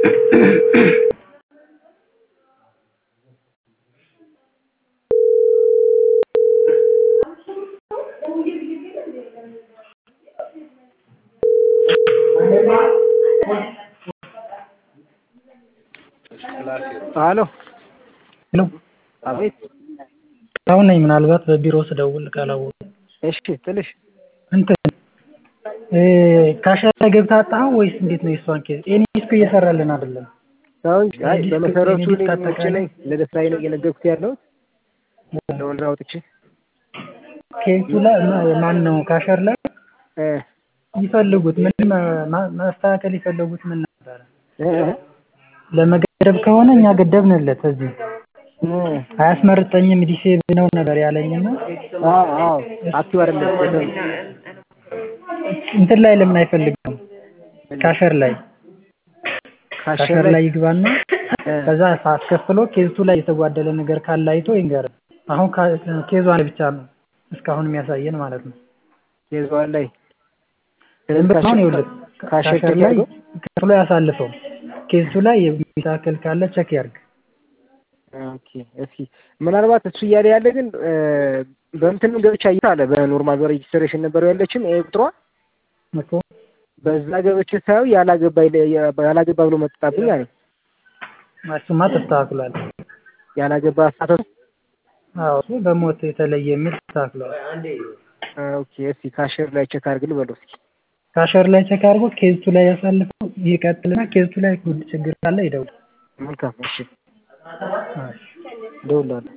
ሄሎ ሄሎ አቤት አሁን ነኝ ምናልባት በቢሮ ስደውል ካላወቁ እሺ ትንሽ እንትን ካሸር ላይ ገብተህ አጣኸው ወይስ እንዴት ነው የእሷን ኬዝ ኤኒ ዲስክ እየሰራልን አይደለም አዎ እንጂ አይ ዲስክ- በመሰረቱ ዲስክ እኔ ውጭ አጠቃላይ- ነኝ ለስራዬ ነው እየነገርኩት ያለሁት ለወንድና አውጥቼ ኬዙ ላይ ማ- ማን ነው ካሸር ላይ እ ይፈልጉት ምን ማ- ማስተካከል የፈለጉት ምን ነበረ እ ለመገደብ ከሆነ እኛ ገደብንለት እዚህ እ አያስመርጠኝም ዲሴብል ነው ነበር ያለኝና አዎ አዎ አክቲቭ አይደለም በደንብ እንትን ላይ ለምን አይፈልግም ካሸር ላይ ካሸር ካሸር ላይ ላይ ይግባና እ ከዛ አስከፍሎ ኬዙ ላይ የተጓደለ ነገር ካለ አይቶ ይንገር አሁን ካ- ኬዟን ብቻ ነው እስካሁን የሚያሳየን ማለት ነው ኬዟን ላይ ዝም ብሎ አሁን ይኸውልህ ካሸር ካሸር ላይ አድርገው? ከፍሎ ያሳልፈው ኬዙ ላይ የሚስተካከል ካለ ቸክ ያርግ ኦኬ እስኪ ምናልባት እሱ እያለ ያለ ግን እ በእንትንም ገብቻ አለ በኖርማል በሬጅስትሬሽን ነበረው ያለችም ይሄ ቁጥሯ እኮ በዛ ገብቼ ሳየው ያላገባ ይለ- ያላገባ ብሎ መጣብኝ አለኝ እሱማ ተስተካክሏል ያላገባ አሳተቱ አዎ እሱ በሞት የተለየ የሚል ተስተካክሏል ኦኬ እስኪ ካሸር ላይ ቼክ አድርግል በለው እስኪ ካሸር ላይ ቸክ አድርጎ ኬዙ ላይ ያሳልፈው ይቀጥልና ኬዙ ላይ ችግር ካለ ይደውል መልካም እሺ እሺ እደውልልሃለሁ